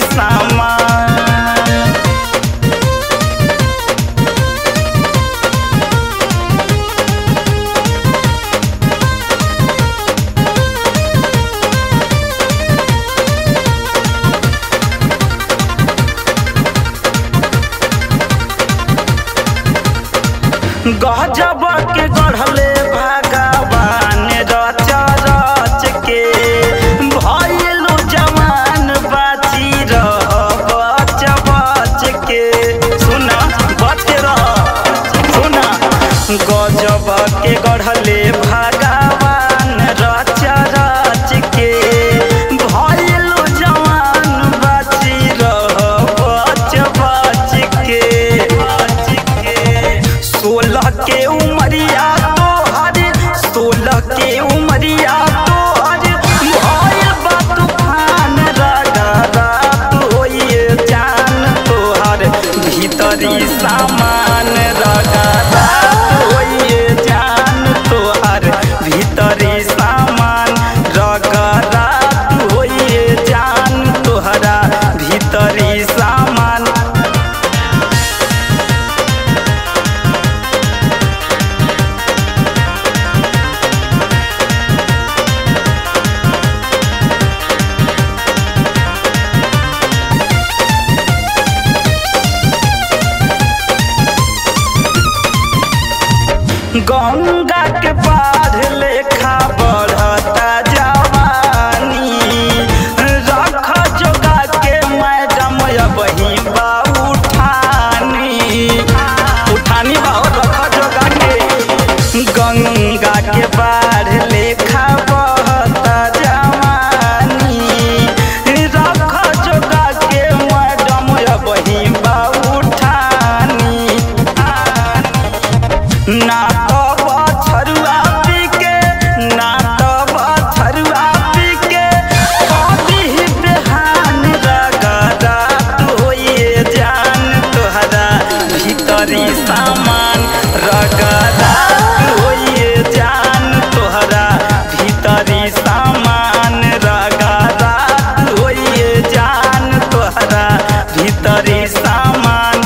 सामान गजब के गढ़ले भगवान रच रच के भइलु जवान बाची रह बच बच के सुन बच रह सुन गजब के गढ़ले भगवान रच रच के भइलु जवान बाची रह बच बच के बच के सोलह के उमरिया तोहर सोलह के उमरिया तोहर भइल बा तूफान रगा रात होइए जान तोहर भीतरी सामान रगा रात होइए जान तोहर भीतरी सामान रगा रात होइए जान तोहरा भीतरी सामान गंगा के बाढ़ लेखा बढ़ता जवानी रख जोगा के मैडम अबही बा उठानी उठानी बा हो, रख जोगा के गंगा के बाढ़ लेखा बढ़ता जवानी रख जोगा के मैडम अबही बा उठानी ना तो बछरुआ पी के ना तो बछरुआ पी के कभी ही बेहान रगा रात होइए जान तोहरा भीतरी सामान रगा रात होइए जान तोहरा भीतरी सामान रगा रात होइए जान तोहरा भीतरी सामान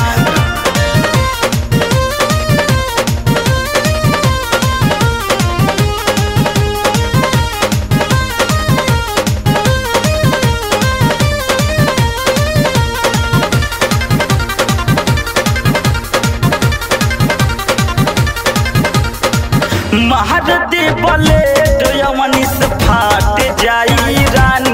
महारती बलेट यवनी से फाट जाई रानी